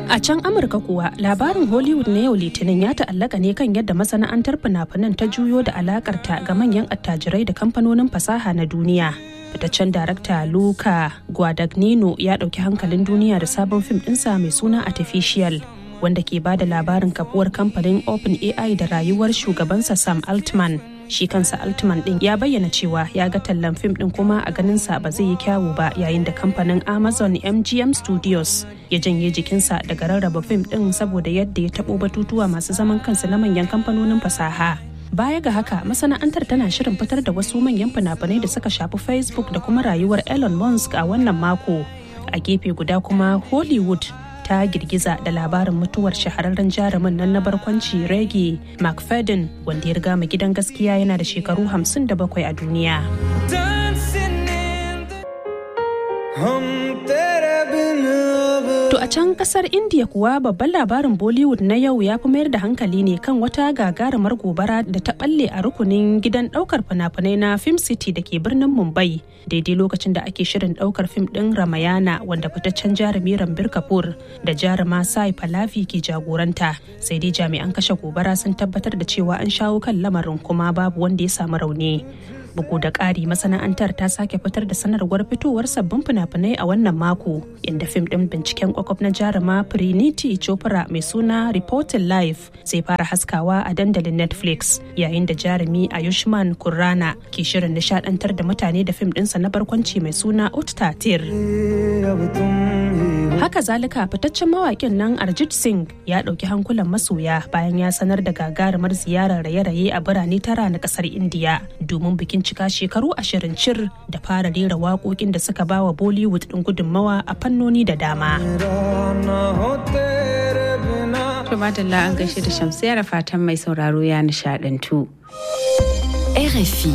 A can Amurka kuwa labarin Hollywood na yau Litinin ya ta'allaka ne kan yadda masana'antar fina-finan ta juyo da alakarta ga manyan attajirai da kamfanonin fasaha na duniya. Fitaccen darakta Luca Guadagnino ya ɗauki hankalin duniya da sabon fim ɗinsa mai suna Artificial wanda ke ba da labarin kafuwar kamfanin OpenAI da rayuwar shugabansa Sam Altman. Shi kansa Altman ɗin ya bayyana cewa ya ga tallan fim ɗin kuma a ganinsa ba zai yi kyawu ba yayin da kamfanin Amazon MGM Studios ya janye jikinsa daga rarraba fim ɗin saboda yadda ya taɓo batutuwa masu zaman kansu na manyan kamfanonin fasaha. Baya ga haka masana'antar tana shirin fitar da wasu manyan fina-finai da suka shafi Facebook da kuma rayuwar Elon Musk a wannan mako. A gefe guda kuma Hollywood ta girgiza da labarin mutuwar shahararren jarumin nan na barkwanci Reggie McFadden wanda ya riga mu gidan gaskiya yana da shekaru 57 a duniya. To a can kasar India kuwa babban labarin Bollywood na yau ya fi mayar da hankali ne kan wata gagarumar gobara da ta balle a rukunin gidan daukar fina-finai na Film City da ke birnin Mumbai daidai lokacin da ake shirin daukar fim din Ramayana wanda fitaccen jarumi Rambir Kapoor da jaruma Sai Falafi ke jagoranta sai dai jami'an kashe gobara sun tabbatar da cewa an shawo kan lamarin kuma babu wanda ya samu rauni. bugu da ƙari masana'antar ta sake fitar da sanarwar fitowar sabbin fina-finai a wannan mako inda fim ɗin binciken kwakwaf na jaruma Priniti Chopra mai suna Reporting Life zai fara haskawa a dandalin Netflix yayin da jarumi Ayushman Kurrana ke shirin nishadantar da mutane da fim ɗinsa na barkwanci mai suna Uttatir. Haka zalika fitaccen mawaƙin nan Arjit Singh ya ɗauki hankulan masoya bayan ya sanar da gagarumar ziyarar raye-raye a birane tara na ƙasar Indiya domin bikin cika shekaru ashirin cir da fara rera waƙoƙin da suka bawa Bollywood ɗin gudunmawa a fannoni da dama. Tumadalla an gaishe da shamsiyar fatan mai sauraro ya nishadantu. RFI.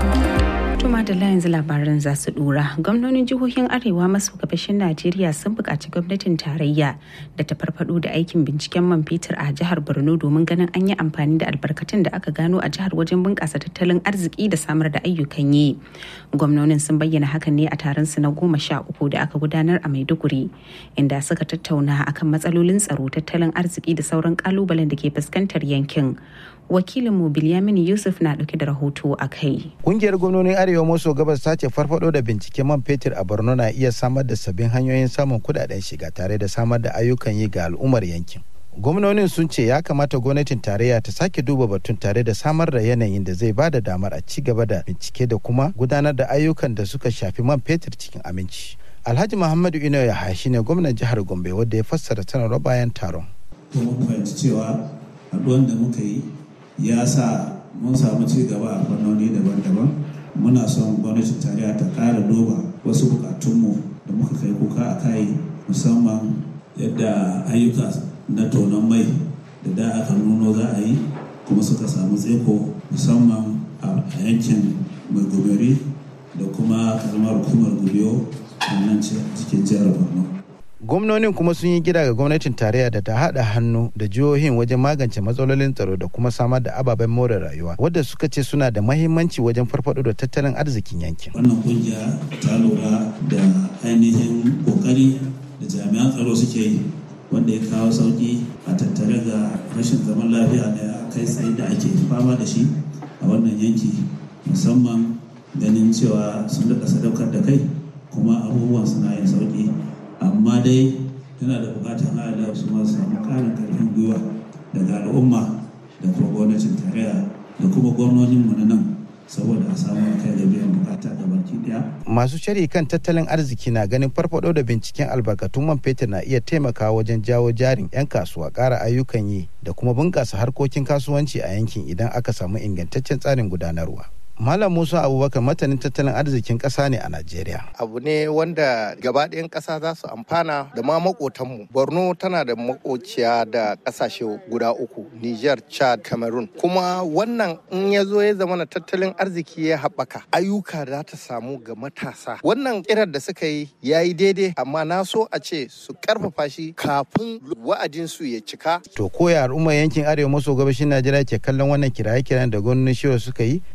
Tuma da yanzu labaran za su dura. Gwamnonin jihohin Arewa maso gabashin Najeriya sun buƙaci gwamnatin tarayya da ta farfado da aikin binciken man fetur a jihar Borno domin ganin an yi amfani da albarkatun da aka gano a jihar wajen bunƙasa tattalin arziki da samar da ayyukan yi. Gwamnonin sun bayyana hakan ne a taron su na goma sha uku da aka gudanar a Maiduguri, inda suka tattauna akan matsalolin tsaro, tattalin arziki da sauran kalubalen da ke fuskantar yankin. wakilinmu Bilyamin Yusuf na dauke da rahoto a kai. Kungiyar gwamnonin Arewa maso gabas ta ce farfado da binciken man fetur a Borno na iya samar da sabbin hanyoyin samun kudaden shiga tare da samar da ayyukan yi ga al'ummar yankin. Gwamnonin sun ce ya kamata gwamnatin tarayya ta sake duba batun tare da samar da yanayin da zai bada damar a ci gaba da bincike da kuma gudanar da ayyukan da suka shafi man fetur cikin aminci. Alhaji Muhammadu Ino Yahaya shine gwamnan jihar Gombe wanda ya fassara sanarwar bayan taron. Mun fahimci cewa haɗuwan da muka yi ya sa mun samu ci gaba a fannoni daban-daban muna son gwamnatin tarayya ta ƙara duba wasu bukatunmu da muka kai kuka a kai musamman yadda ayyuka na tonon mai da da aka nuno za a yi kuma suka samu tseko musamman a yankin mai goberi da kuma karamar hukumar gubiyo a nan cikin jihar borno gwamnonin kuma sun yi gida ga gwamnatin tarayya da ta haɗa hannu da jihohin wajen magance matsalolin tsaro da kuma samar da ababen more rayuwa wadda suka ce suna da mahimmanci wajen farfado da tattalin arzikin yankin wannan kungiya ta lura da ainihin kokari da jami'an tsaro suke yi wanda ya kawo sauki a tattare ga rashin zaman lafiya da kai tsaye da ake fama da shi a wannan yanki musamman ganin cewa sun daɗa sadaukar da kai kuma abubuwan suna yin sauki amma dai tana da bukatar Allah su ma samu karin karfin gwiwa daga al'umma da kuma gwamnatin tarayya da kuma gwamnonin mu na nan saboda a samu kai da biyan bukata da baki daya. Masu shari kan tattalin arziki na ganin farfado da binciken albarkatun man fetur na iya taimakawa wajen jawo jarin 'yan kasuwa ƙara ayyukan yi da kuma bunƙasa harkokin kasuwanci a yankin idan aka samu ingantaccen tsarin gudanarwa. Malam Musa Abubakar matanin tattalin arzikin ƙasa ne a Najeriya. Abu ne wanda gabaɗayan ƙasa za su amfana da ma maƙotanmu. Borno tana da makociya da ƙasashe guda uku, Niger, Chad, Cameroon. Kuma wannan in ya zo ya zama na tattalin arziki ya haɓaka, ayyuka za ta samu ga matasa. Wannan kirar da suka yi ya yi daidai, amma na so a ce su ƙarfafa shi kafin wa'adinsu ya cika. To koya al'ummar yankin arewa maso gabashin Najeriya ke kallon wannan kiraye-kiran da gwamnonin shiwa suka yi ga amsar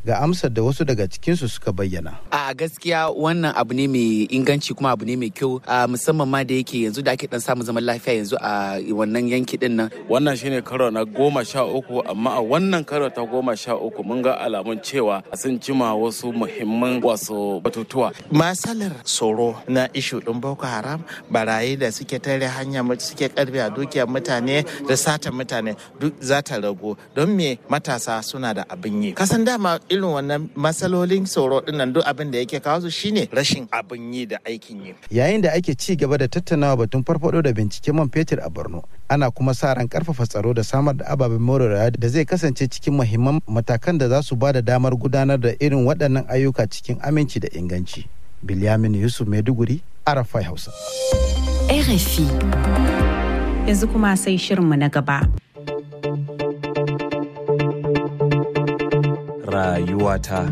da wasu daga cikinsu suka bayyana. A gaskiya wannan abu ne mai inganci kuma abu ne mai kyau musamman ma da yake yanzu da ake dan samun zaman lafiya yanzu a wannan yanki din nan. Wannan shine karo na goma sha uku amma a wannan karo ta goma sha uku mun ga alamun cewa sun cima wasu muhimman wasu batutuwa. Masalar tsoro na ishu din Boko Haram barayi da suke tare hanya suke karbe a dukiyar mutane da satan mutane duk za ta ragu don me matasa suna da abin yi. Kasan dama irin wannan matsalolin tsoro dinnan duk abin da yake kawo su shine rashin abin yi da aikin yi. Yayin da ake ci gaba da tattaunawa batun farfado da binciken man fetur a Borno, ana kuma sa ran karfafa tsaro da samar da ababen more rayuwa da zai kasance cikin muhimman matakan da za su ba da damar gudanar da irin waɗannan ayyuka cikin aminci da inganci. Bilyamin Yusuf Maiduguri, Arafai Hausa. RFI. Yanzu kuma sai shirinmu na gaba. Rayuwata.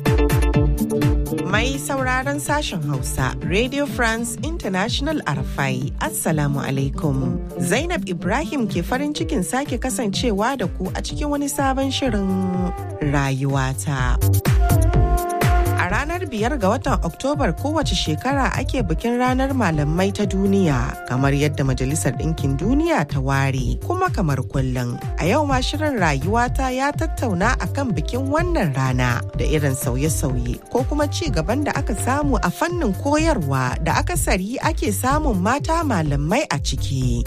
Mai sauraron sashen Hausa, Radio France International Arafai, Assalamu alaikum. Zainab Ibrahim ke farin cikin sake kasancewa da ku a cikin wani sabon shirin rayuwata. A ranar biyar ga watan Oktobar kowace shekara ake bikin ranar malamai ta duniya kamar yadda Majalisar Ɗinkin Duniya ta ware kuma kamar kullum. A yau ma shirin rayuwata ya tattauna akan bikin wannan rana da irin sauye-sauye ko kuma ci gaban da aka samu a fannin koyarwa da akasari ake samun mata malamai a ciki.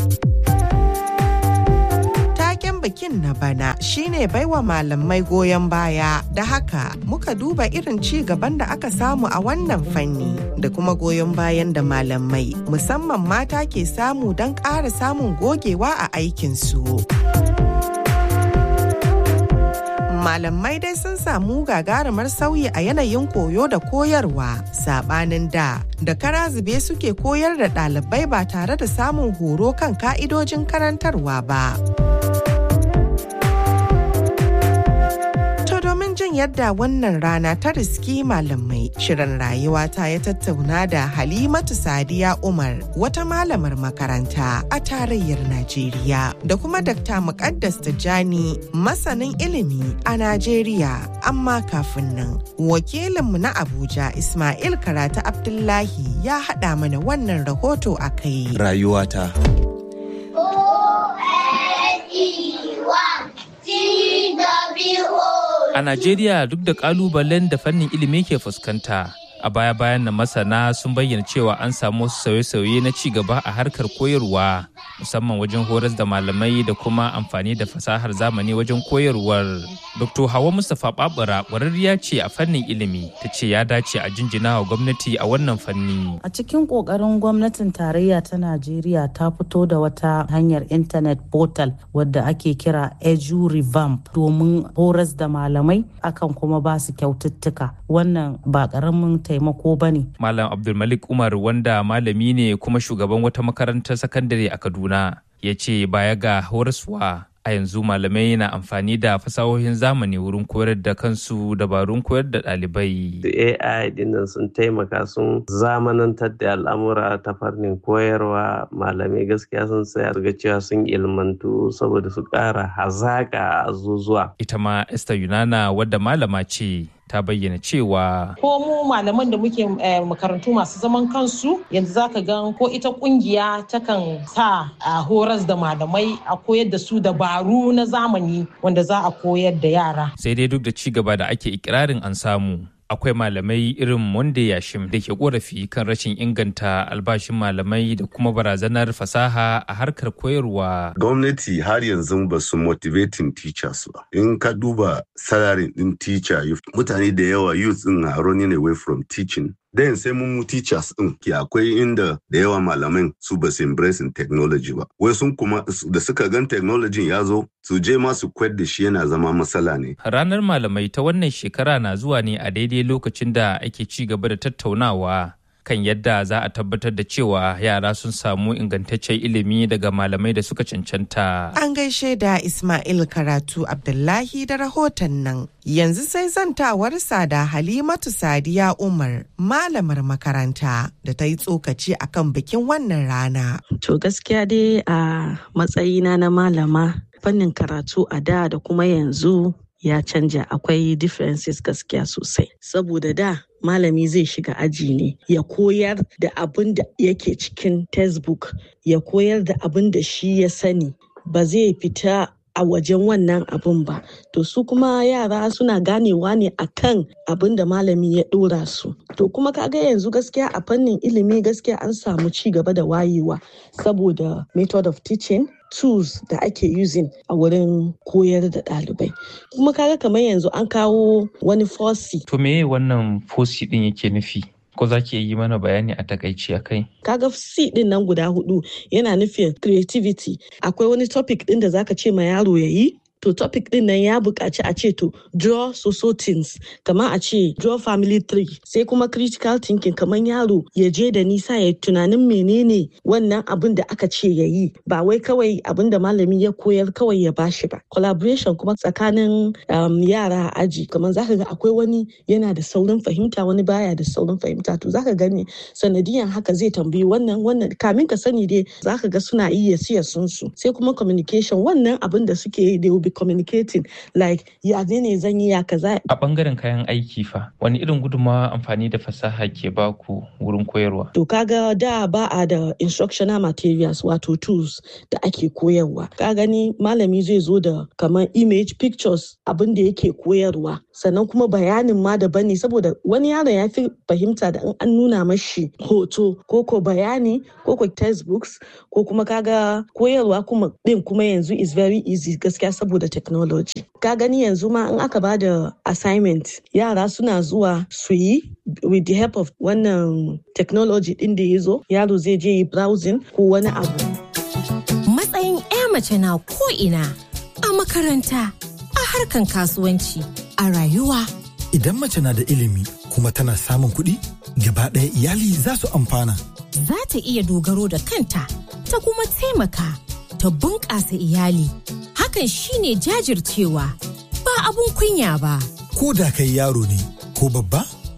taken bikin na bana shine baiwa malamai goyon baya da haka muka duba irin ci gaban da aka samu a wannan fanni da kuma goyon bayan da malamai musamman mata ke samu don ƙara samun gogewa a aikinsu. malamai dai sun samu gagarumar sauyi a yanayin koyo da koyarwa sabanin da da kara zube suke koyar da ɗalibai ba tare da samun horo kan ka'idojin karantarwa ba. domin jin yadda wannan rana ta riski malamai shirin rayuwa ta ya tattauna da halimatu sadiya umar wata malamar makaranta a tarayyar najeriya da kuma dakta muqaddas tijjani masanin ilimi a najeriya amma kafin nan wakilinmu na abuja ismail karata abdullahi ya haɗa mana wannan rahoto a kai Rayuwata. A Najeriya duk da kalubalen da fannin ilimi ke fuskanta, a baya-bayan na masana sun bayyana cewa an samu wasu sauye-sauye na ci gaba a harkar koyarwa, musamman wajen horas da malamai da kuma amfani da fasahar zamani wajen koyarwar. Dr. Hawa Mustapha Babura ƙwararriya ce a fannin ilimi, ta ce ya dace a jinjina wa gwamnati a wannan fanni. A cikin ƙoƙarin gwamnatin tarayya ta Najeriya ta fito da wata hanyar intanet portal wadda ake kira Edu Revamp domin horas da malamai akan kuma ba su kyaututtuka. Wannan ba ƙaramin taimako ba ne. Malam Abdulmalik Umar wanda malami ne kuma shugaban wata makarantar sakandare a Kaduna ya ce baya ga horaswa a yanzu malamai na amfani da fasahohin zamani wurin koyar da kansu dabarun koyar da ɗalibai. AI dinnan sun taimaka sun zamanantar da al'amura ta fannin koyarwa malamai gaskiya sun tsaya ga cewa sun ilmantu saboda su ƙara hazaƙa a zuzuwa. Ita ma Esther Yunana wadda malama ce ta bayyana cewa ko mu malaman da muke makarantu masu zaman kansu yanzu zaka gan ko ita kungiya takan sa a horas da malamai a koyar da su dabaru na zamani wanda za a koyar da yara sai dai duk da ci gaba da ake ikirarin an samu akwai malamai irin Monde Yashim da ke korafi kan rashin inganta albashin malamai da kuma barazanar fasaha a harkar koyarwa. Gwamnati har yanzu ba su motivating teachers ba. In ka duba salary din teacher mutane da yawa youth din are running away from teaching. Then sai mun teachers din ke akwai inda da yawa malaman su ba su embracing technology ba. Wai sun kuma da suka gan technology ya zo su je ma su kwad da shi yana zama matsala ne. Ranar malamai ta wannan shekara na zuwa ne a daidai lokacin da ake ci gaba da tattaunawa kan yadda za a tabbatar da cewa yara sun samu ingantaccen ilimi daga malamai da suka cancanta. An gaishe da Ismail Karatu Abdullahi da rahoton nan. Yanzu sai zantawarsa da Halimatu Sadiya Umar, malamar makaranta da ta yi tsokaci akan bikin wannan rana. To gaskiya dai a matsayina na malama fannin karatu a da da kuma yanzu ya canja akwai differences gaskiya sosai saboda da malami zai shiga aji ne ya koyar da abin da yake cikin textbook ya koyar da abin da shi ya sani ba zai fita a wajen wannan abun ba to su kuma yara suna ganewa ne akan abin da malami ya dora su to kuma kaga yanzu gaskiya a fannin ilimi gaskiya an samu ci gaba da wayewa saboda method of teaching tools da ake using a wurin koyar da ɗalibai kuma kaga kamar yanzu an kawo wani fosi to me wannan fosi din yake nufi ko za ki yi mana bayani a takaici a kai? Kaga C din nan guda hudu yana nufin creativity. Akwai wani topic din da zaka ce ma yaro ya yi? To topic din nan ya buƙaci a ce to draw so things kamar a ce draw family tree sai kuma critical thinking kamar yaro ya je da nisa ya tunanin menene wannan abin da aka ce ya yi ba wai kawai abin da malami ya koyar kawai ya bashi ba collaboration kuma tsakanin um, yara a aji kamar zaka ga akwai wani yana da saurin fahimta wani baya da saurin fahimta to zaka gani sanadiyan haka zai tambayi wannan wannan kamin ka sani dai zaka ga suna iya siya sun su sai kuma communication wannan abin da suke yi they will be communicating like ya ne zan yi ya kaza a bangaren kayan aiki fa wani irin gudunmawa amfani da fasaha ke baku wurin koyarwa to kaga da ba a da instructional materials wato tools da ake koyarwa ka gani malami zai zo da kamar image pictures abin da yake koyarwa sannan kuma bayanin ma daban ne saboda wani yaron ya fi fahimta da in an nuna mashi hoto ko ko bayani ko ko textbooks ko kuma kaga koyarwa kuma din kuma yanzu is very easy gaskiya saboda technology ka gani yanzu ma in aka bada assignment yara suna zuwa su yi with the help of wannan technology din da ya zo yaro zai je yi browsing ko wani abu matsayin 'ya mace na ko ina a makaranta a harkan kasuwanci a rayuwa idan mace na da ilimi kuma tana samun kuɗi gaba ɗaya iyali za su amfana za ta iya dogaro da kanta ta kuma taimaka ta bunƙasa iyali hakan shine jajircewa ba abun kunya ba. Ko da kai yaro ne ko babba,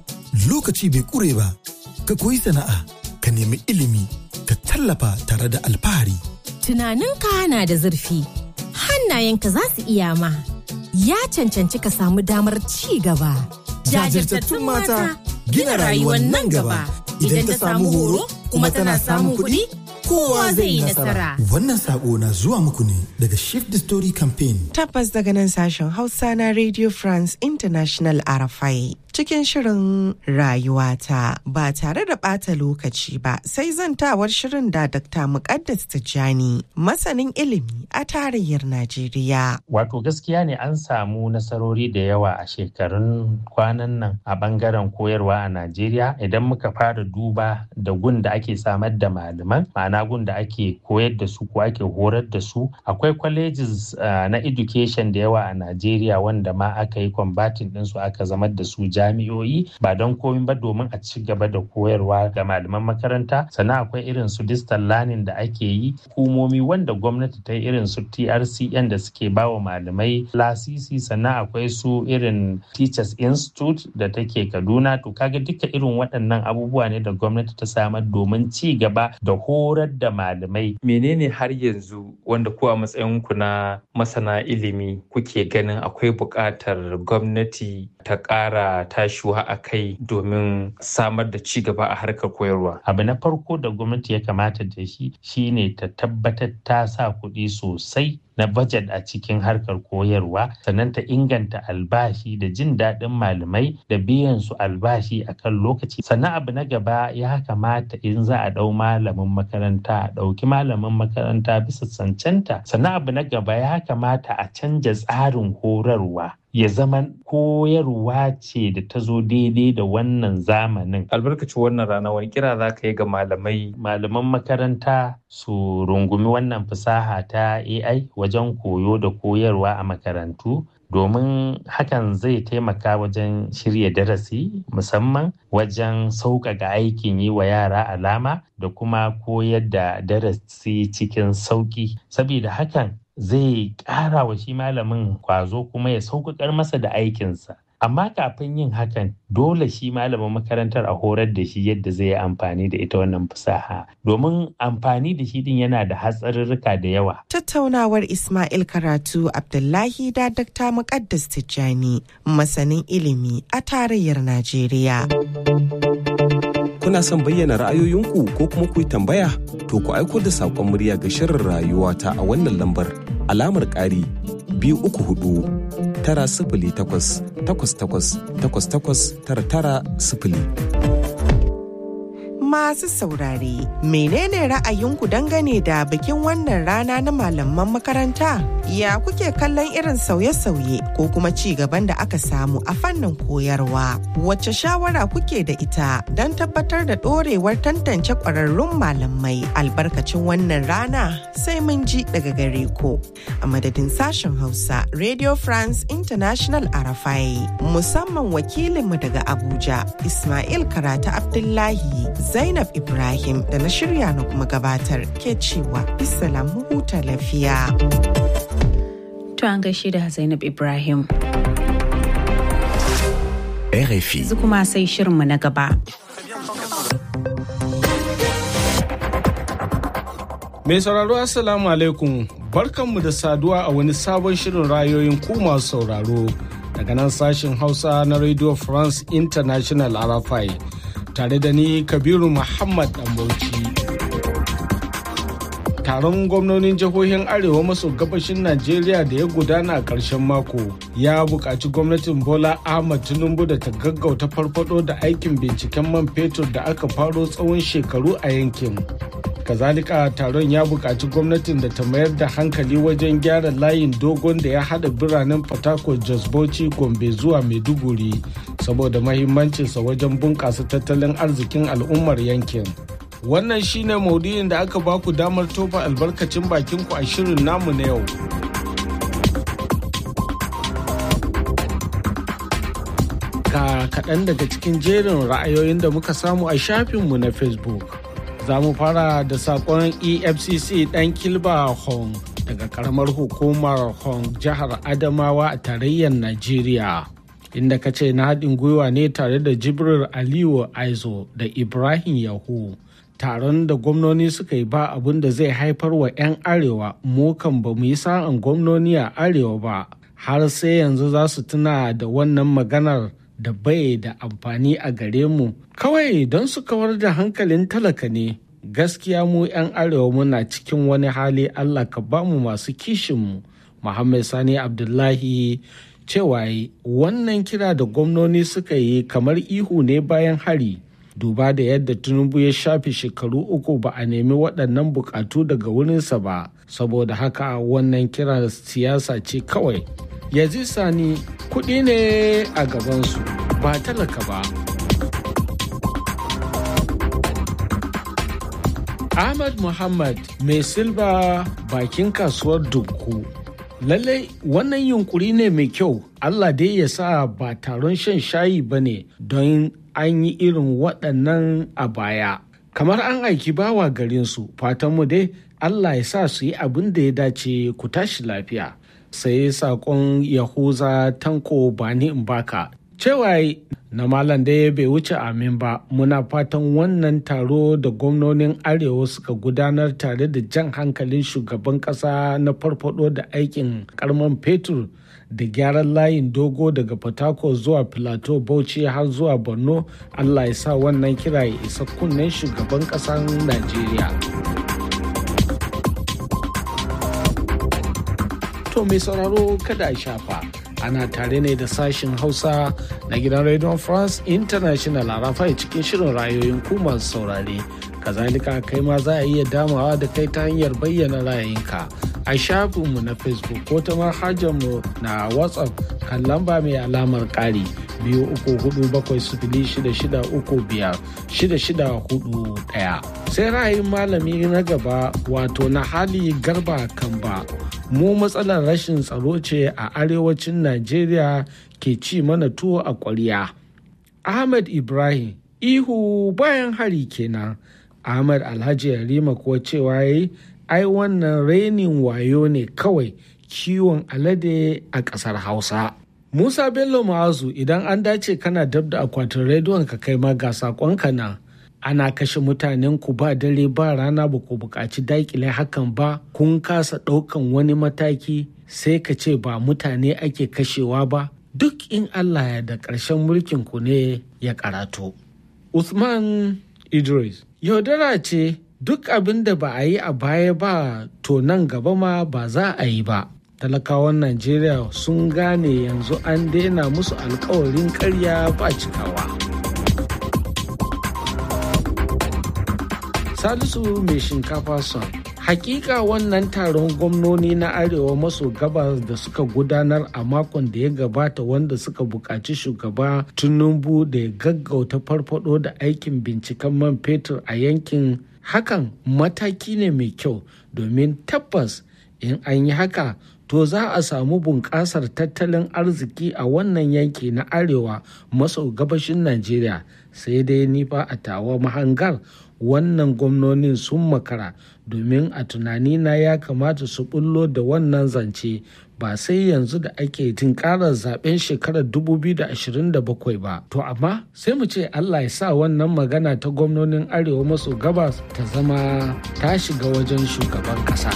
lokaci bai kure ba, ka koyi sana'a, ka nemi ilimi, ka tallafa tare da alfahari. Tunaninka na da zurfi, hannayenka za su iya ma, ya cancanci ka samu damar ci gaba. Jajirtattun mata gina rayuwar nan gaba, idan ta samu horo kuma tana samun kuɗi. kowa zai yi nasara. Wannan sako na zuwa muku ne daga Shift the Story Campaign. Tabbas daga nan sashen Hausa na Radio France International RFI. Cikin shirin rayuwata ba tare da ɓata lokaci ba sai zantawar shirin da Dr. Muqaddas Tijjani masanin ilimi a tarayyar Najeriya. Wato gaskiya ne an samu nasarori da yawa a shekarun kwanan nan a bangaren koyarwa a Najeriya idan muka fara duba da gun da ake samar da malaman ma'ana gun da ake koyar da su ko ake horar da su akwai colleges uh, na education da yawa a Najeriya wanda ma aka yi combating ɗinsu aka zamar da su jami'o'i ba don komi ba domin a ci gaba da koyarwa ga malaman makaranta sannan akwai irin su distal learning da ake yi hukumomi wanda gwamnati ta yi irin su TRCN da suke ba wa malamai lasisi sannan akwai su irin Teachers Institute da take Kaduna to kaga duka irin waɗannan abubuwa ne da gwamnati ta samar domin ci gaba da horar da malamai. Menene har yanzu wanda ko a matsayinku na masana ilimi kuke ganin akwai buƙatar gwamnati ta ƙara tashiwa a kai domin samar da ci gaba a harkar koyarwa. Abu na farko da gwamnati ya kamata da shi shine ta tabbatar ta sa kuɗi sosai na budget a cikin harkar koyarwa sannan ta inganta albashi da jin daɗin malamai da biyan su albashi a kan lokaci sannan abu na gaba ya kamata in za a ɗau malamin makaranta a ɗauki malamin makaranta bisa cancanta sannan abu na gaba ya kamata a canja tsarin horarwa ya zama koyarwa ce da ta zo daidai da wannan zamanin. Albarkacin wannan rana wani kira za ka yi ga malamai. Malaman makaranta su rungumi wannan fasaha ta AI wajen koyo da koyarwa a makarantu. domin hakan zai taimaka wajen shirya darasi musamman wajen sauƙaƙa aikin yi wa yara alama da kuma koyar da darasi cikin sauƙi saboda hakan zai ƙara wa shi malamin kwazo kuma ya sauƙaƙar masa da aikinsa amma kafin yin hakan dole shi malamin makarantar a horar da shi yadda zai yi amfani da ita wannan fasaha domin amfani da shi din yana da hatsarurruka da yawa Tattaunawar Ismail Karatu Abdullahi da Dr. Muqaddas Tijjani masanin ilimi a tarayyar Najeriya. Kuna son bayyana ra'ayoyinku ko kuma ku yi tambaya? To ku aiko da saƙon murya ga shirin rayuwa ta a wannan lambar alamar ƙari biyu uku hudu tara sifili takwas takwas takwas takwas takwas tara tara sifili. Masu saurare, menene ra'ayinku dangane da bikin wannan rana na malaman makaranta? Ya kuke kallon irin sauye-sauye ko kuma ci gaban da aka samu a fannin koyarwa? Wacce shawara kuke da ita don tabbatar da ɗorewar tantance ƙwararrun malamai albarkacin wannan rana? Sai mun ji daga gare ku. A madadin sashen Hausa, Radio France International Arafai, musamman wakilinmu daga Abuja, Ismail Karata Abdullahi. Zainab Ibrahim da na shirya na kuma gabatar ke cewa bisalam huta lafiya. To an gaishe da Zainab Ibrahim. RFI. Yanzu kuma sai shirinmu na gaba. Mai sauraro Assalamu alaikum barkanmu da saduwa a wani sabon shirin rayoyin ku masu sauraro daga nan sashen Hausa na Radio France International Arafai. tare da ni kabiru muhammad bauchi taron gwamnonin jihohin arewa maso gabashin najeriya da ya gudana a ƙarshen mako ya buƙaci gwamnatin bola ahmad tinubu da ta gaggauta farfado da aikin binciken man fetur da aka faro tsawon shekaru a yankin kazalika taron ya buƙaci gwamnatin da ta mayar da hankali wajen gyara layin dogon da ya haɗa biranen fatako jos bauchi gombe zuwa maiduguri saboda mahimmancinsa wajen bunƙasa tattalin arzikin al'ummar yankin wannan shine maudu'in da aka baku damar tofa albarkacin bakinku a shirin namu na yau ga kaɗan daga cikin jerin ra'ayoyin da muka samu a shafinmu na facebook za mu fara da sakon efcc dan kilba hong daga karamar hukumar hong jihar adamawa a tarayyar najeriya inda ka ce na haɗin gwiwa ne tare da jibril aliyu aizo da ibrahim yahu taron da gwamnoni suka yi ba abin da zai haifar wa 'yan arewa mu kan ba mu yi sa'an gwamnoni a arewa ba har sai yanzu za su tuna da wannan maganar da bai da amfani a gare mu kawai don su kawar da hankalin talaka ne gaskiya mu 'yan arewa muna cikin wani hali allah ka bamu masu kishinmu muhammad sani abdullahi cewa wannan kira da gwamnoni suka yi kamar ihu ne bayan hari duba da yadda tinubu ya shafe shekaru uku ba a nemi waɗannan bukatu daga wurinsa ba saboda haka wannan kira siyasa ce kawai yanzu sani kuɗi ne a gabansu ba talaka ba ahmad muhammad mai silba bakin kasuwar dukku lallai wannan yunkuri ne mai kyau allah dai ya sa ba taron shan shayi ba ne don an yi irin waɗannan a baya kamar an aiki bawa garinsu fatanmu dai allah ya sa su yi abin da ya dace ku tashi lafiya sai saƙon yahuza tanko bani in baka cewa na malam da bai wuce amin ba muna fatan wannan taro da gwamnonin arewa suka gudanar tare da jan hankalin shugaban ƙasa na farfado da aikin karman fetur da gyaran layin dogo daga fatako zuwa filato bauchi har zuwa borno allah ya sa wannan kira ya isa kunnen shugaban ƙasar najeriya to mai sauraro kada a shafa ana tare ne da sashin hausa na gidan radio france international a rafa cikin shirin rayoyin ku masu saurare kazalika kai ma za a iya damawa da kai ta hanyar bayyana ra'ayinka a shafinmu na facebook ko ta mu na whatsapp kan lamba mai alamar ƙari biyu uku hudu bakwai sifili shida shida uku biyar shida shida hudu ɗaya sai ra'ayin malami na gaba wato na hali garba kamba mu matsalar rashin tsaro ce a arewacin najeriya ke ci mana tuwo a ƙwarya ahmad ibrahim ihu bayan hari kenan ahmad alhaji yarima kuwa cewa yayi ai wannan renin wayo ne kawai kiwon alade a ƙasar hausa Musa Bello Ma'azu idan an dace kana dab da akwatin rediyon ka kai ma ga sakonka na ana kashe mutanen ku ba dare ba rana ba ku buƙaci daƙile hakan ba kun kasa ɗaukan wani mataki sai ka ce ba mutane ake kashewa ba duk in Allah ya da ƙarshen mulkin ku ne ya karatu. Usman Idris yaudara ce duk abin da ba a yi a baya ba to nan gaba ma ba za a yi ba. talakawan najeriya sun gane yanzu an daina musu alkawarin karya ba cikawa salisu mai shinkafa son hakika wannan taron gwamnoni na arewa maso gabas da suka gudanar a makon da ya gabata wanda suka buƙaci shugaba tinubu da ya gaggauta farfado da aikin binciken man fetur a yankin hakan mataki ne mai kyau domin tabbas in an yi haka to za a samu bunƙasar tattalin arziki a wannan yanki na arewa maso gabashin najeriya sai dai ni fa a tawa mahangar wannan gwamnonin sun makara domin a tunanina ya kamata su bullo da wannan zance ba sai yanzu da ake tinkarar zaben shekarar 2027 ba to amma sai mu ce allah ya sa wannan magana ta gwamnonin arewa maso gabas ta zama ta shiga wajen shugaban kasa.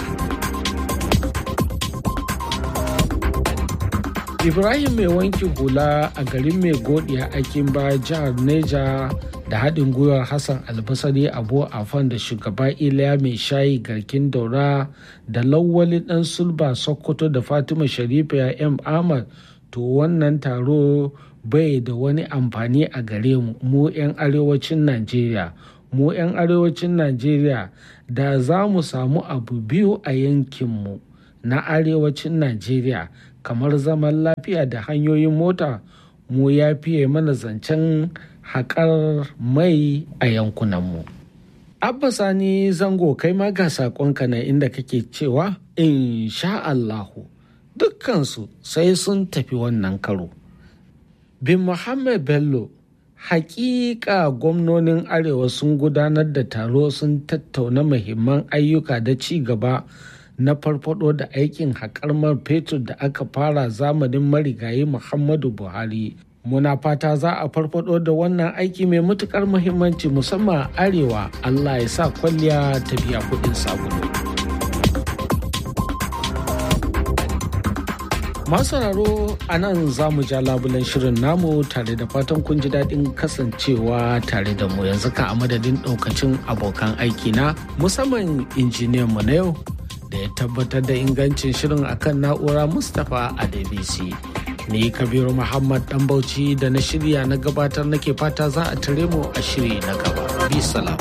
ibrahim mai wanki hula a garin mai godiya akin ba jihar neja da haɗin gwiwar hassan albasari abu afan da shugaba iliya mai shayi garkin daura da lawali ɗan sulba sokoto da fatima sharifa ya m ahmad to wannan taro bai da wani amfani a gare mu mu 'yan arewacin najeriya mu 'yan arewacin najeriya da za mu samu abu biyu a yankinmu na arewacin najeriya kamar zaman lafiya da hanyoyin mota mu ya fiye mana zancen haƙar mai a yankunanmu. Abba Sani zango kai ma ga saƙonka na inda kake cewa in sha Allahu dukkansu sai sun tafi wannan karo. Bin Muhammad Bello hakika gwamnonin arewa sun gudanar da taro sun tattauna muhimman ayyuka da ci gaba na farfado da aikin haƙar man fetur da aka fara zamanin marigayi muhammadu buhari muna fata za a farfado da wannan aiki mai matukar muhimmanci musamman arewa allah ya sa kwalliya ta biya kuɗin sabulu masu sauraro a nan za mu ja labulen shirin namu tare da fatan kun ji daɗin kasancewa tare da mu yanzu ka a madadin ɗaukacin abokan aiki na musamman injiniyan mu na yau da ya tabbatar da ingancin shirin akan na'ura mustapha a dbc ni kabiru muhammad dan bauchi da na shirya na gabatar nake fata za a tare mu a shiri na gaba bi salam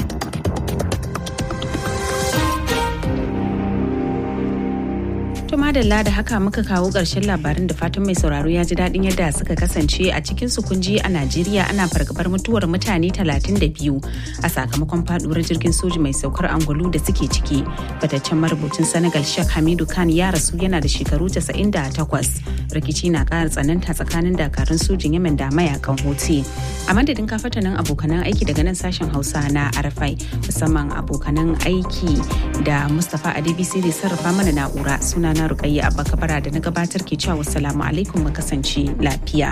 To madalla da haka muka kawo ƙarshen labarin da fatan mai sauraro ya ji daɗin yadda suka kasance a cikin su kunji a Najeriya ana fargabar mutuwar mutane 32 a sakamakon faduwar jirgin soji mai saukar angulu da suke ciki. Fataccen marubucin Senegal Sheikh Hamidu Khan ya rasu yana da shekaru 98. Rikici na ƙara tsananta tsakanin dakarun sojin Yemen da mayakan Houthi. A madadin kafatanin abokanan aiki daga nan sashen Hausa na Arafai musamman abokanan aiki da Mustapha Adebisi da sarrafa mana na'ura suna na Rukayya Abba Kabara da na gabatar ke cewa wassalamu alaikum mu kasance lafiya.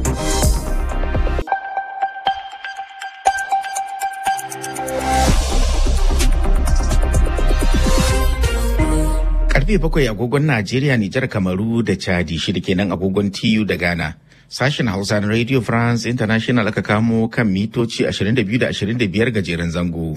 Karfe bakwai agogon Najeriya, Nijar, Kamaru da Chadi shida kenan agogon TU da Ghana. Sashen Hausa na Radio France International aka kamo kan mitoci 22 da 25 gajeren zango.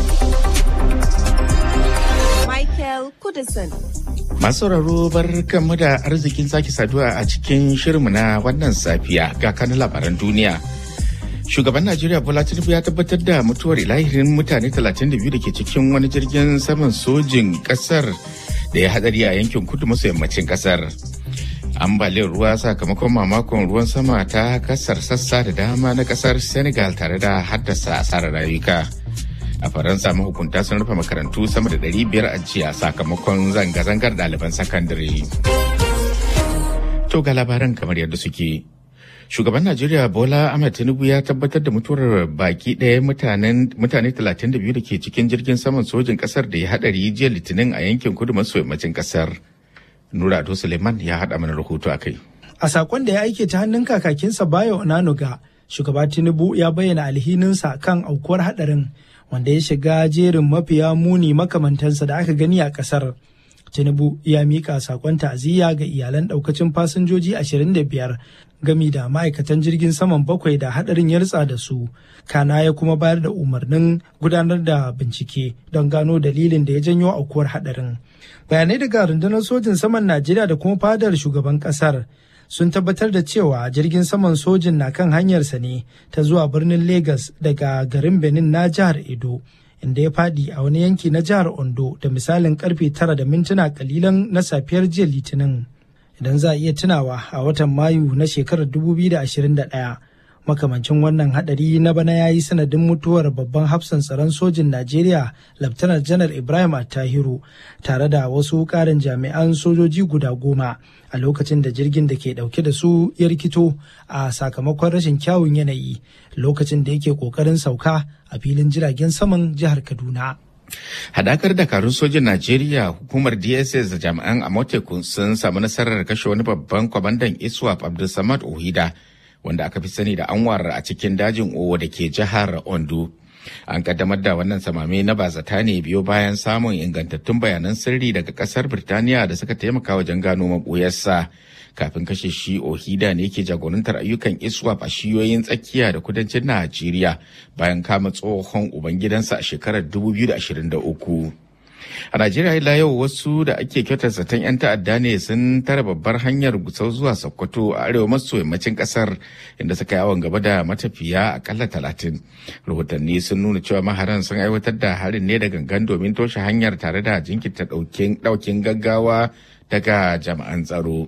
Michael Kudison. Masu sauraro bar kanmu da arzikin sake saduwa a cikin shirinmu na wannan safiya ga kanin labaran duniya. Shugaban Najeriya Bola Tinubu ya tabbatar da mutuwar ilahirin mutane 32 da ke cikin wani jirgin saman sojin kasar da ya hadari a yankin kudu maso yammacin kasar. Ambaliyar ruwa sakamakon mamakon ruwan sama ta kasar sassa da dama na kasar Senegal tare da haddasa asarar rayuka. a faransa mahukunta sun rufe makarantu sama da 500 a jiya sakamakon zanga-zangar ɗaliban sakandare to ga labaran kamar yadda suke shugaban najeriya bola ahmed tinubu ya tabbatar da mutuwar baki ɗaya mutane 32 da ke cikin jirgin saman sojin ƙasar da ya haɗari jiya litinin a yankin kudu maso yammacin ƙasar nura ado suleiman ya haɗa mana rahoto a kai A sakon da ya aike ta hannun kakakinsa Bayo Onanuga, shugaba Tinubu ya bayyana alhininsa kan aukuwar hadarin wanda ya shiga jerin mafiya muni makamantansa da aka gani a kasar. Tinubu ya mika sakon ta'aziyya ga iyalan daukacin fasinjoji 25 gami da ma'aikatan jirgin saman bakwai da hadarin ya ritsa da su. Kana ya kuma bayar da umarnin gudanar da bincike don gano dalilin da ya janyo aukuwar hadarin. Bayanai daga rundunar sojin saman Najeriya da kuma fadar shugaban kasar sun tabbatar da cewa jirgin saman sojin na kan hanyarsa ne ta zuwa birnin Legas daga garin Benin na jihar Edo. inda ya fadi a wani yanki na jihar Ondo da misalin karfe tara da mintuna kalilan na safiyar jiya Litinin. Idan za a iya tunawa a watan Mayu na shekarar 2021 makamancin wannan hadari na bana ya yi sanadin mutuwar babban hafsan tsaron sojin Najeriya Laftanar Janar Ibrahim Attahiru tare da wasu karin jami'an sojoji guda goma a lokacin da jirgin da ke dauke da su ya rikito a sakamakon rashin kyawun yanayi lokacin da yake kokarin sauka a filin jiragen saman jihar Kaduna. Hadakar dakarun sojin Najeriya hukumar DSS da jami'an Amotekun sun samu nasarar kashe wani babban kwamandan ISWAP Abdulsamad Ohida wanda aka fi sani da Anwar a cikin dajin Owo da ke jihar Ondo. An kaddamar da wannan samame na bazata ne biyo bayan samun ingantattun bayanan sirri daga kasar Birtaniya da suka taimaka wajen gano maɓoyarsa. Kafin kashe shi Ohida ne ke jagorantar ayyukan ISWAP a shiyoyin tsakiya da kudancin Najeriya bayan kama tsohon ubangidansa a shekarar 2023. A Najeriya ila yau wasu da ake kyautar zaton 'yan ta'adda ne sun tara babbar hanyar gusau zuwa Sokoto a arewa maso yammacin kasar inda suka yawon gaba da matafiya akalla talatin. Rahotanni sun nuna cewa maharan sun aiwatar da harin ne da gangan domin toshe hanyar tare da jinkirta daukin gaggawa daga jami'an tsaro.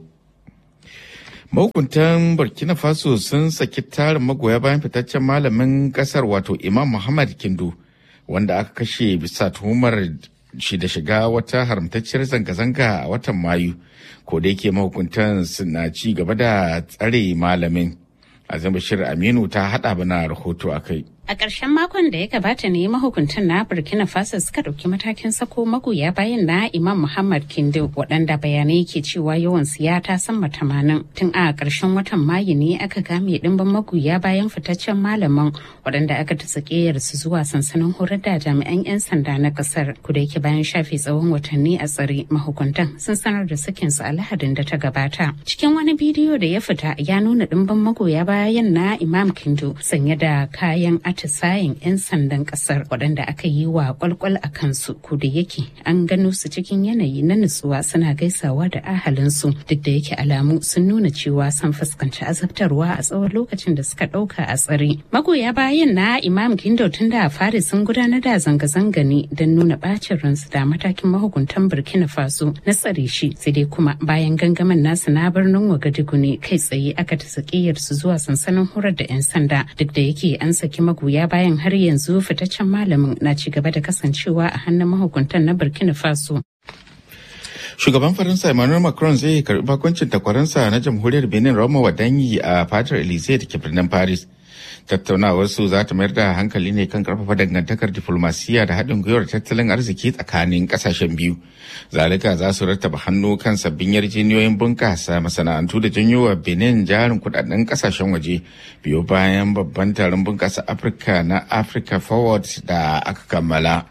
Mahukuntan Burkina Faso sun saki tarin magoya bayan fitaccen malamin kasar wato Imam Muhammad Kindu wanda aka kashe bisa tuhumar shi da shiga wata haramtacciyar zanga-zanga a watan mayu ko da yake mahukuntan suna ci gaba da tsare malamin azam bashir aminu ta hada bana rahoto a kai A ƙarshen makon da ya gabata ne mahukuntan na Burkina Faso suka ɗauki matakin sako magoya bayan na Imam Muhammad Kindo waɗanda bayanai ke cewa yawan siya ta sama tamanin. Tun a ƙarshen watan Mayu ne aka game ɗimbin magoya bayan fitaccen malaman waɗanda aka ta su zuwa sansanin horar da jami'an 'yan sanda na ƙasar. Kuda yake bayan shafe tsawon watanni a tsare mahukuntan sun sanar da sakin su a Lahadin da ta gabata. Cikin wani bidiyo da ya fita ya nuna ɗimbin magoya bayan na Imam Kindo sanye da kayan atisayen 'yan sandan kasar waɗanda aka yi wa kwalkwal a kansu ko da yake an gano su cikin yanayi na nutsuwa suna gaisawa da ahalinsu duk da yake alamu sun nuna cewa sun fuskanci azabtarwa a tsawon lokacin da suka ɗauka a tsare magoya bayan na imam kindo tun da fari sun gudanar da zanga-zanga ne don nuna bacin ransu da matakin mahukuntan burkina faso na tsare shi sai dai kuma bayan gangamin nasu na birnin wagadugu ne kai tsaye aka ta su zuwa sansanin horar da 'yan sanda duk da yake an saki magoya magoya bayan har yanzu fitaccen malamin na ci gaba da kasancewa a hannun mahukuntan na burkina faso Shugaban Faransa Emmanuel Macron zai karbi bakoncin takwaransa na jamhuriyar Benin Roma Wadanyi a fatar Elysee da ke birnin Paris. Tattaunawar su za ta mayar da hankali ne kan karfafa dangantakar diflomasiya da haɗin gwiwar tattalin arziki tsakanin ƙasashen biyu. Zalika za su rattaba hannu kan sabbin yarjejeniyoyin bunƙasa masana'antu da janyo wa Benin jarin kudaden ƙasashen waje biyo bayan babban taron bunƙasa Afirka na Africa Forward da aka kammala.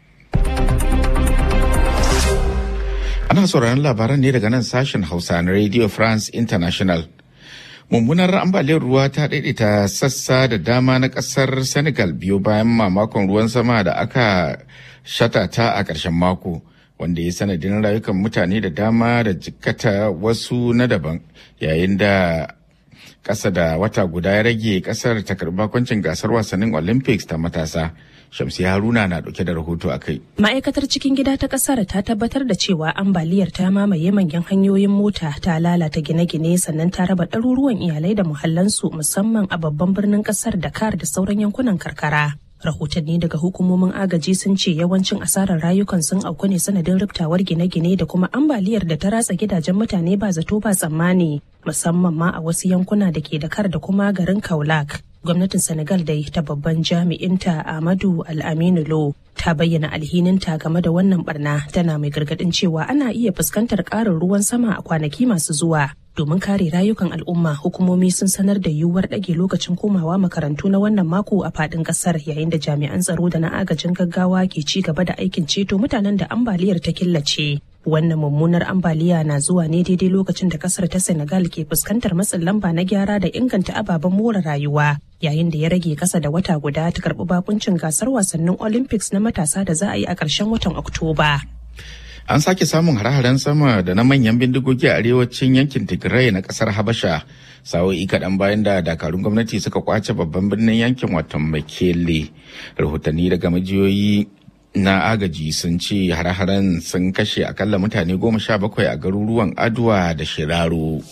Ana sauraron labaran ne daga nan sashen Hausa na Radio France International. Mummunar ambaliyar ruwa ta daidaita sassa da dama na kasar Senegal biyo bayan mamakon ruwan sama da aka shatata a ƙarshen mako. wanda ya sanadin rayukan mutane da dama da jikkata wasu na daban yayin da ƙasa da wata guda ya rage ƙasar ta karɓi bakoncin gasar wasannin olympics ta matasa Shamsi Haruna na dauke da rahoto a kai. Ma'aikatar cikin gida ta kasar ta tabbatar da cewa ambaliyar ta mamaye manyan hanyoyin mota ta lalata gine-gine sannan ta raba ɗaruruwan iyalai da muhallansu musamman a babban birnin kasar Dakar da sauran yankunan karkara. Rahotanni daga hukumomin agaji sun ce yawancin asarar rayukan sun auku ne sanadin riftawar gine-gine da kuma ambaliyar da ta ratsa gidajen mutane ba zato ba tsammani musamman ma a wasu yankuna da ke Dakar da kuma garin Kaulak. gwamnatin senegal da ta babban jami'inta amadu al'aminu lo ta bayyana alhininta game da wannan barna tana mai gargadin cewa ana iya fuskantar ƙarin ruwan sama a kwanaki masu zuwa domin kare rayukan al'umma hukumomi sun sanar da yiwuwar ɗage lokacin komawa makarantu na wannan mako a faɗin ƙasar yayin da jami'an tsaro da na agajin gaggawa ke ci gaba da aikin ceto mutanen da ambaliyar ta killace wannan mummunar ambaliya na zuwa ne daidai lokacin da kasar ta senegal ke fuskantar matsin lamba na gyara da inganta ababen more rayuwa yayin da ya rage kasa da wata guda ta karbi bakuncin gasar wasannin olympics na matasa da za a yi a ƙarshen watan oktoba An sake samun hare-haren sama da na manyan bindigogi a arewacin yankin Tigray na kasar Habasha. Sa'o'i kaɗan bayan da dakarun gwamnati suka kwace babban birnin yankin watan Mekele. Rahotanni daga majiyoyi na agaji sun ce hare-haren sun kashe akalla mutane goma sha bakwai a garuruwan Adwa da Shiraro.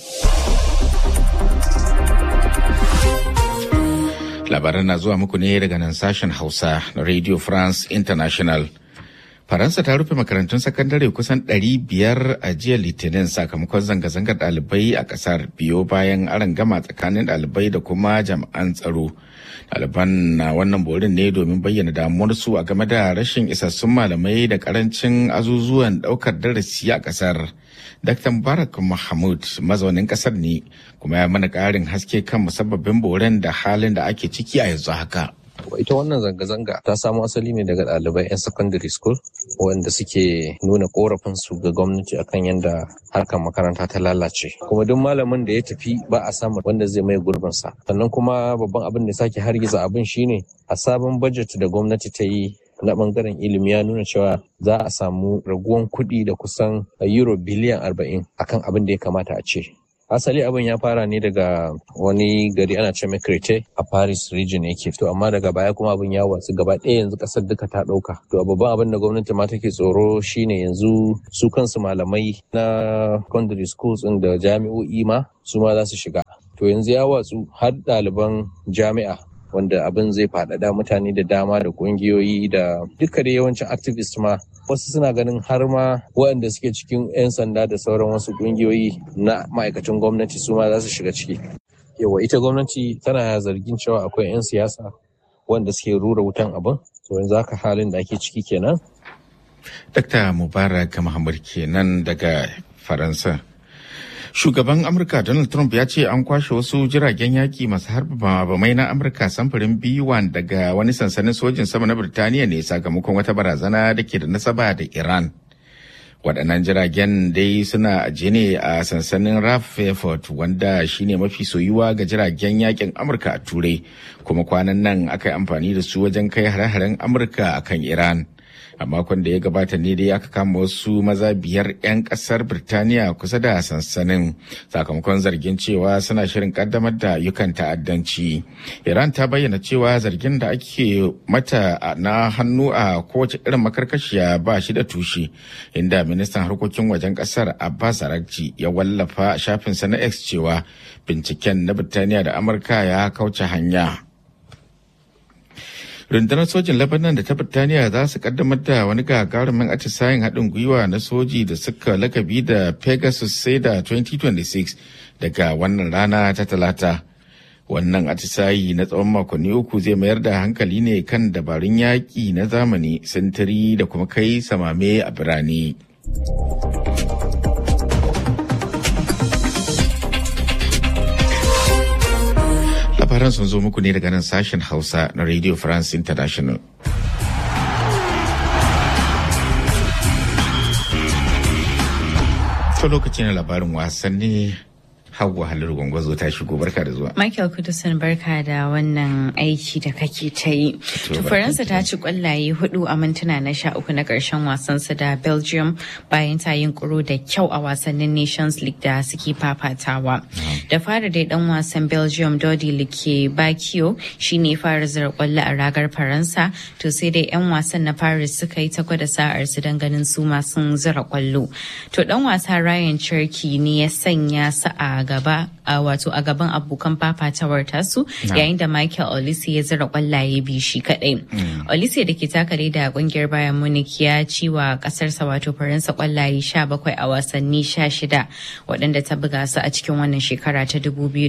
Labaran na zuwa muku ne daga nan sashen Hausa na Radio France International. Faransa ta rufe makarantun sakandare kusan 500 a jiya Litinin sakamakon zanga-zangar ɗalibai a ƙasar biyo bayan gama tsakanin ɗalibai da kuma jami'an tsaro. Ɗaliban na wannan borin ne domin bayyana damuwarsu a game da rashin isassun malamai da ƙarancin azuzuwan ɗaukar darasi a ƙasar. Dr. Mubarak Mahmud mazaunin ƙasar ne kuma ya mana ƙarin haske kan musabbabin boren da halin da ake ciki a yanzu haka. ita wannan zanga-zanga ta samo asali ne daga ɗalibai 'yan secondary school wanda suke nuna korafin su ga gwamnati akan yadda harkar makaranta ta lalace kuma duk malamin da ya tafi ba a samu wanda zai mai gurbinsa sannan kuma babban abin da sake hargiza abin shine a sabon budget da gwamnati ta yi na bangaren ilimi ya nuna cewa za a samu raguwan kuɗi da kusan euro biliyan arba'in akan abin da ya kamata a ce asali abin ya fara ne daga wani gari ana ce Krete a Paris region yake to amma daga baya kuma abin ya watsu gaba ɗaya yanzu ƙasar duka ta ɗauka to babban abin da gwamnati ma take tsoro shine yanzu su kansu malamai na secondary schools ɗin da jami'o'i ma su ma za su shiga to yanzu ya watsu har ɗaliban jami'a wanda abin zai faɗaɗa mutane da dama da ƙungiyoyi da duka da yawancin activist ma wasu suna ganin har ma waɗanda suke cikin 'yan sanda da sauran wasu ƙungiyoyi na ma'aikacin gwamnati su ma za su shiga ciki yawa ita gwamnati tana zargin cewa akwai 'yan siyasa wanda suke rura wutan abin to yanzu haka halin da ake ciki kenan Dr. Mubarak Muhammad kenan daga Faransa. Shugaban Amurka Donald Trump ya ce an kwashe wasu jiragen yaki masu harba bamai na Amurka samfurin B1 daga wani sansanin sojin sama na Birtaniya ne sakamakon wata barazana da ke da nasaba da Iran. Waɗannan jiragen dai suna ajiye ne a sansanin Raf Fairford wanda shine mafi soyuwa ga jiragen yakin Amurka a Turai kuma kwanan nan aka yi amfani da su wajen kai hare-haren Amurka akan Iran. a makon da ya gabata ne dai aka kama wasu maza biyar 'yan kasar birtaniya kusa da sansanin sakamakon zargin cewa suna shirin kaddamar da ayyukan ta'addanci iran ta bayyana cewa zargin da ake mata na hannu a kowace irin makarkashiya ba shi da tushe inda ministan harkokin wajen kasar abbas arakci ya wallafa shafinsa na x cewa binciken na birtaniya da amurka ya kauce hanya rundunar sojin lebanon da ta birtaniya za su kaddamar da wani gagarumin atisayen haɗin gwiwa na soji da suka lakabi da pegasus sai da 2026 daga wannan rana ta talata wannan atisayi na tsawon makonni uku zai mayar da hankali ne kan dabarun yaƙi na zamani sintiri da kuma kai samame a birane. labaran sun zo muku ne daga nan sashen hausa na radio france international ta lokacin labarin wasanni Hauwa Halilu Gwangwazo ta shigo barka da zuwa. Michael Kudusan barka da wannan aiki da kake ta yi. To Faransa ta ci kwallaye hudu a mintuna na sha uku na karshen wasansu da Belgium bayan ta yin kuro da kyau a wasannin Nations League da suke fafatawa. Da fara dai dan wasan Belgium Dodi Like Bakio shine fara zira kwallo a ragar Faransa to sai dai 'yan wasan na Paris suka yi ta gwada sa'ar su don ganin su masu zira kwallo. To dan wasa Ryan Cherky ne ya sanya su a gaba wato a gaban abokan fafatawar tasu yayin da Michael Olise ya zira kwallaye biyu shi kadai. Olise da ke takare da kungiyar Bayern Munich ya ci wa kasarsa wato Faransa kwallaye 17 a wasanni 16 waɗanda ta buga su a cikin wannan shekara ta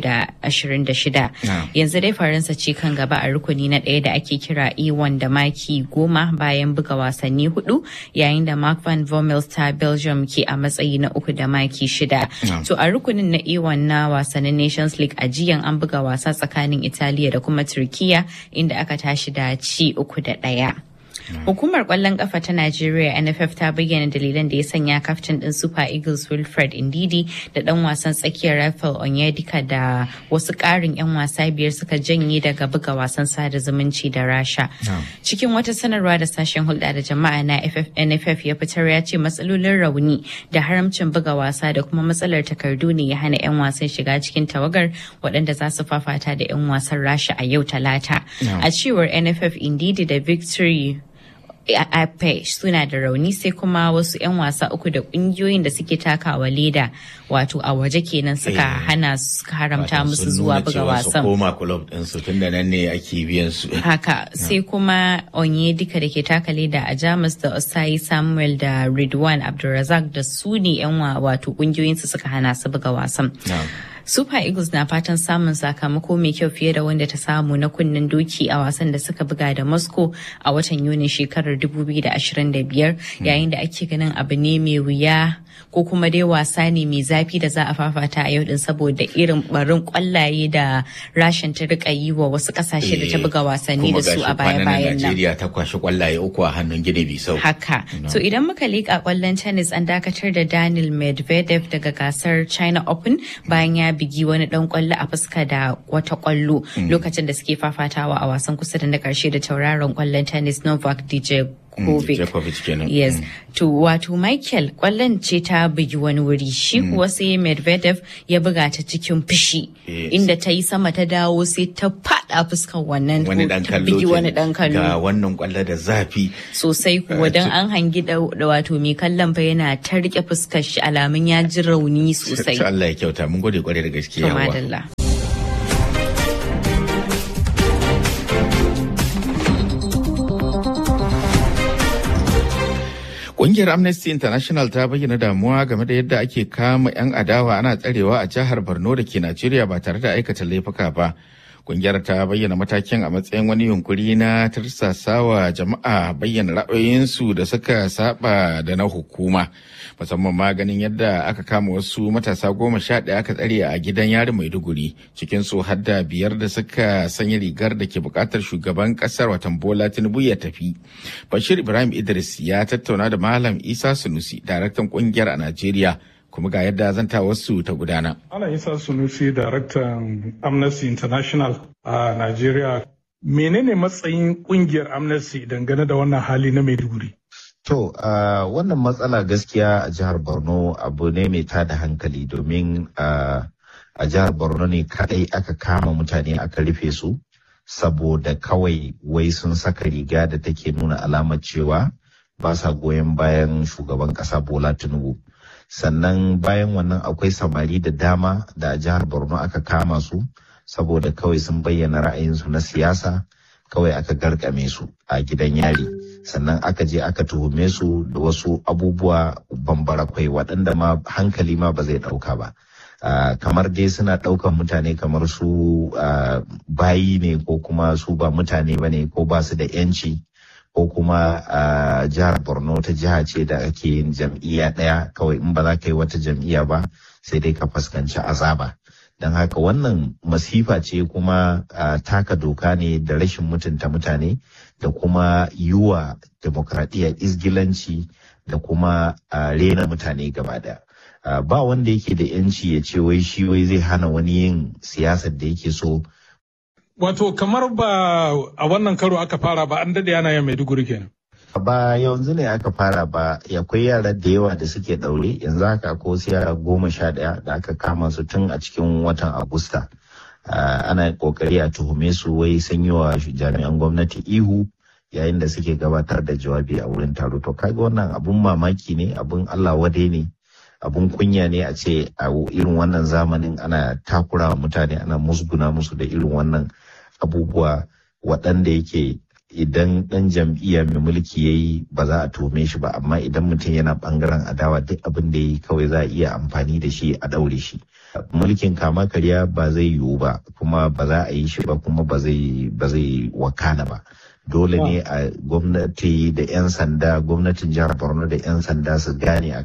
2026. Yanzu dai Faransa ce kan gaba a rukuni na ɗaya da ake kira E1 da maki goma bayan buga wasanni hudu yayin da Mark van Bommel ta Belgium ke a matsayi na uku da maki shida. To a rukunin na A1 na wasannin Nations League a jiyan an buga wasa tsakanin Italiya da kuma Turkiya inda aka tashi da ci uku da ɗaya. Hukumar kwallon kafa ta Najeriya NFF ta bayyana dalilan da ya sanya kaftin din Super Eagles Wilfred Indidi da dan wasan tsakiyar Rafael Onyedika da wasu ƙarin 'yan wasa biyar suka janye daga buga wasan sada zumunci da Rasha. Cikin wata sanarwa da sashen hulɗa da jama'a na NFF ya fitar ya ce matsalolin rauni da haramcin buga wasa da kuma matsalar takardu ne ya hana 'yan wasan shiga cikin tawagar waɗanda za su fafata da 'yan wasan Rasha a yau Talata. A cewar NFF Indidi da Victory ape suna da rauni sai kuma wasu 'yan wasa uku da kungiyoyin da suke takawa leda wato a waje kenan suka hana suka haramta musu zuwa buga wasan koma club din su tunda nan ne ake biyan su haka sai kuma onye duka da ke taka leda a jamus da osai samuel da ridwan abdulrazak da su ne 'yan wato kungiyoyin su suka hana su buga wasan Super Eagles na fatan samun sakamako mai kyau fiye da wanda ta samu na kunnen doki a wasan da suka buga da Moscow a watan Yuni shekarar 2025 yayin da ake ganin abu ne mai wuya ko kuma dai wasa ne mai zafi da za a fafata a yau din saboda irin barin kwallaye da rashin ta rika yi wa wasu kasashe da ta buga wasanni da su a baya-bayan nan. Najeriya ta kwashi kwallaye uku a hannun Gini Bisau. Haka. To idan muka leƙa kwallon tennis an dakatar da Daniel Medvedev daga gasar China Open bayan ya bigi wani dan kwallo a fuska da wata kwallo lokacin da suke fafatawa a wasan kusa da na karshe da tauraron kwallon tennis Novak Djokovic. Yes. To wato Michael kwallon ce ta bugi wani wuri shi kuwa sai Medvedev ya buga ta cikin fushi inda ta yi sama ta dawo sai ta fada fuskar wannan wani dan kallo bigi wani dan kallo ga wannan kwallo da zafi sosai kuwa dan an hangi da wato mai kallon fa yana ta rike fuskar shi alamun ya ji rauni sosai Allah ya kyauta mun gode kwarai da gaskiya yawa Ƙungiyar Amnesty International ta bayyana damuwa game da yadda ake kama 'yan adawa ana tsarewa a jihar Borno da ke Najeriya ba tare da aikata laifuka ba. Ƙungiyar ta bayyana matakin a matsayin wani yunkuri na tarsasawa jama'a bayyana ra'ayoyinsu da suka saba da na hukuma. Musamman ma ganin yadda aka kama wasu matasa goma sha ɗaya aka tsare a gidan yari Maiduguri cikin su har da biyar da suka sanya rigar da ke buƙatar shugaban ƙasar watan Bola Tinubu ya tafi. Bashir Ibrahim Idris ya tattauna da Malam Isa Sunusi, daraktan ƙungiyar a Najeriya. kuma ga yadda zanta wasu ta gudana. Ana Isa Sunusi, daraktan Amnesty International a Najeriya. Menene matsayin kungiyar Amnesty dangane da wannan hali na Maiduguri? To, uh, wannan matsala gaskiya a jihar Borno abu ne mai tada hankali domin uh, a jihar Borno ne kadai aka kama mutane aka rufe su saboda kawai wai sun saka riga da take nuna alamar cewa ba sa goyon bayan shugaban kasa Bola Tinubu. sannan bayan wannan akwai samari da dama da a jihar borno aka kama su saboda kawai sun bayyana ra'ayinsu na siyasa kawai aka garkame su a gidan yari sannan aka je aka tuhume su da wasu abubuwa bambara kwai waɗanda ma hankali ma ba zai ɗauka ba Uh, kamar dai suna ɗaukan mutane kamar su uh, bayi ne ko kuma su ba mutane ba ne ko ba su da 'yanci ko kuma a jihar borno ta jiha ce da ake yin jam'iyya ɗaya kawai in ba za ka yi wata jam'iyya ba sai dai ka fuskanci azaba don haka wannan masifa ce kuma taka doka ne da rashin mutunta mutane da kuma yiwa demokradiyya izgilanci da kuma rena mutane gaba daya ba wanda yake da yanci ya ce wai shi wai zai hana wani yin siyasar da yake so Wato kamar ba a wannan karo aka fara ba an dade yana yin Maiduguri kenan. Ba yanzu ne aka fara ba akwai yara da yawa da suke daure yanzu haka ko su yara goma sha ɗaya da aka kama su tun a cikin watan Agusta. Ana kokari a tuhume su wai sun yi wa jami'an gwamnati ihu yayin da suke gabatar da jawabi a wurin taro to kaga wannan abun mamaki ne abun Allah wadai ne abun kunya ne a ce a irin wannan zamanin ana takura mutane ana musguna musu da irin wannan abubuwa waɗanda yake idan ɗan jam'iyya mai mulki ya yi ba za a tome shi ba amma idan mutum yana ɓangaren adawa duk abin da ya yi kawai za a iya amfani da shi a ɗaure shi mulkin kama karya ba zai yiwu ba kuma ba za a yi shi ba kuma ba zai wakana ba dole ne a gwamnati da 'yan sanda gwamnatin jihar borno da 'yan sanda su gane a